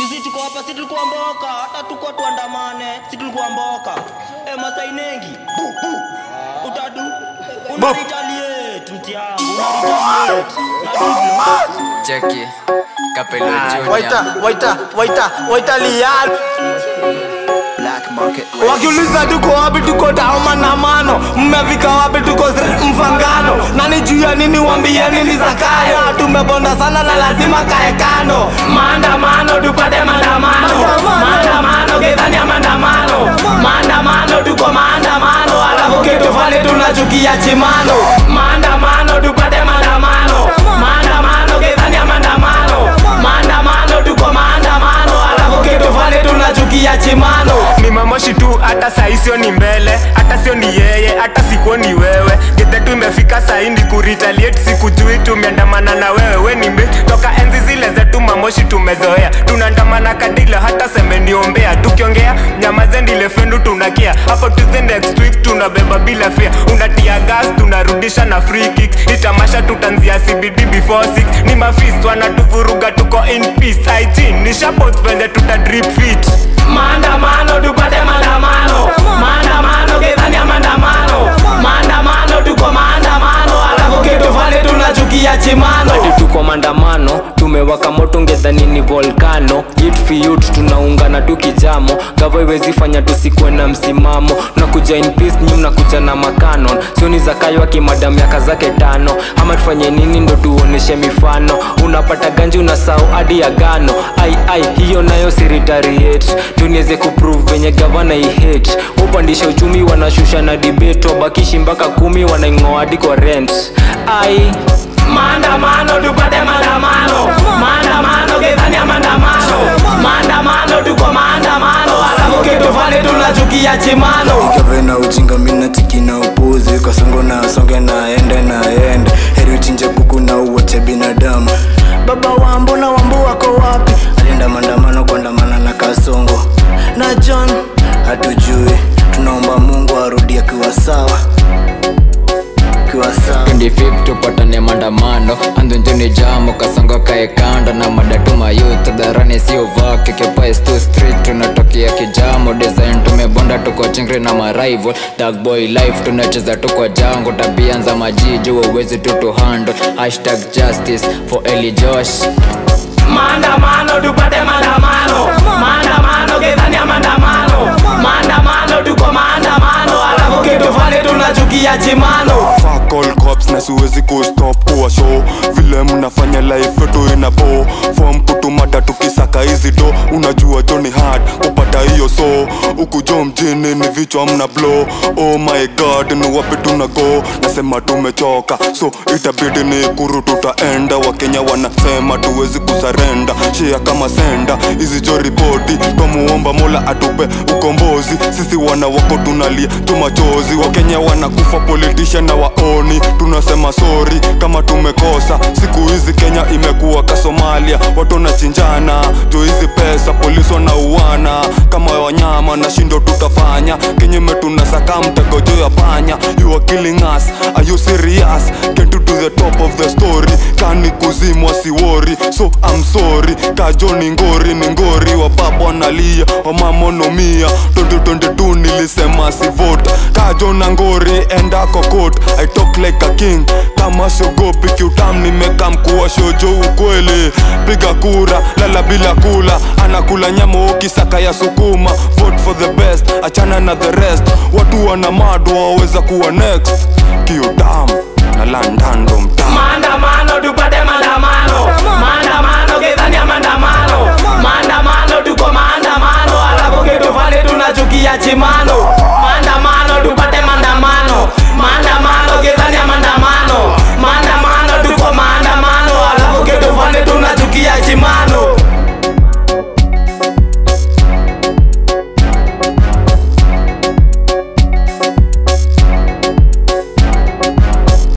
Sisi tuko hapa, si tulikuwa mboka, hata tuko tuandamane, si tulikuwa mboka. Eh, Masai Nengi, bu bu. Utadu. Una retaliate, mti yangu, una retaliate. Na hivyo. Cheki Kapelo Waita, Junior waita, waita, waita lian Black Market wakiuliza tuko wapi tuko tao maandamano mmefika wapi tuko Sri- mfangano nani juu ya nini wambie nini zakayo tumebonda sana na lazima kae kando maandamano tupate maandamano maandamano gedhania maandamano maandamano tuko maandamano alafu kitu fani tunachukia chimano maandamano tupate maandamano maandamano gedhania maandamano maandamano tuko maandamano alafu kitu fani tunachukia chimano ni mamoshi tu hata saisio ni mbele hata sio ni yeye hata sikuo ni wewe getetu imefika saindi kuritaliate sikujui tumeandamana na wewe we ni mbe toka enzi zile zetu mamoshi tumezoea tunaandamana kadila hata semeniombea tukiongea nyamazendile fendu tunakia hapo Tuesday next week tunabeba bila fia unatia gas tunarudisha na free kick itamasha tutanzia cbd before 6 ni mafist wanatuvuruga tuko in peace it nishapost venye tuta drip fit maandamano tupate maandamano maandamano gedhania maandamano maandamano tuko maandamano alafu kitu fani tunachukia chimano hadi tuko maandamano tumewaka moto ngedhani ni volkano yut fiyut tunaungana tu kijamo gavo iwezi fanya tusikuwe na msimamo nakuja in peace nyi mnakuja na makanon sioni zakayo akimada miaka zake tano ama tufanye nini ndo tuoneshe mifano unapata ganji unasau hadi ya gano ai ai hiyo nayo siritariate tuniweze kuprove venye gavana ihate upandisha uchumi wanashusha na debate wabakishi mpaka kumi wanaing'oa hadi kwa rent ai maandamano tupate maandamano maandamano gedhania maandamano maandamano tuko maandamano alafu kitu fani tunachukia chimano Ikave na ujinga mina tiki na upuzi Kasongo na songe na ende na ende Heri uchinje kuku na uwache binadamu Baba wambo na wambo wako wapi Alienda maandamano kuandamana na kasongo Na John hatujui Tunaomba mungu arudi akiwa sawa Akiwa sawa 25 tupatane maandamano andhunjuni jamo kasongo kae kando na madatuma youth dharani sio vake kepais tu street tunatokea kijamo design tumebonda tuko chingri na marival dark boy life tunacheza tuko jango tabia za majiji uwezi tu to handle hashtag justice for Eli Josh maandamano tupate maandamano maandamano gedhania maandamano maandamano tuko maandamano alafu kitu fani tunachukia chimano Fuck all cops na siwezi kustop kuwa show vile mnafanya life yetu ina bo form kutumata tukisaka hizi do unajua Johnny hard kupata hiyo so huku jo mjini ni vichwa mna blow oh my god ni wapi tuna go nasema tumechoka so itabidi ni kuru tutaenda wakenya wanasema tuwezi kusarenda shia kama senda hizi jo ripoti twamuomba mola atupe ukombozi sisi wana wako tunalia tumachozi wakenya wanakufa politician na waoni tunasema sori kama tumekosa siku hizi kenya imekuwa ka somalia watu wanachinjana juu hizi pesa polisi wanauana kama wanyama na shindo tutafanya kenye metunasaka mtego juu ya panya you are killing us are you serious get to the top of the story kani kuzimwa siwori so I'm sorry kajo ni ngori ni ngori wababa wanalia wamamonomia 2022 nilisema si vote kajo na ngori enda kokot I talk like a king kama siogopi kiutam nimeka mkuwa shojo ukweli piga kura lala bila kula anakula nyama ukisaka ya sukuma vote for the best achana na the rest watu wana mado waweza kuwa next kiutam na landando mtaa maandamano tupate maandamano maandamano gedhania maandamano maandamano tuko maandamano alafu kitu fani tunachukia chimano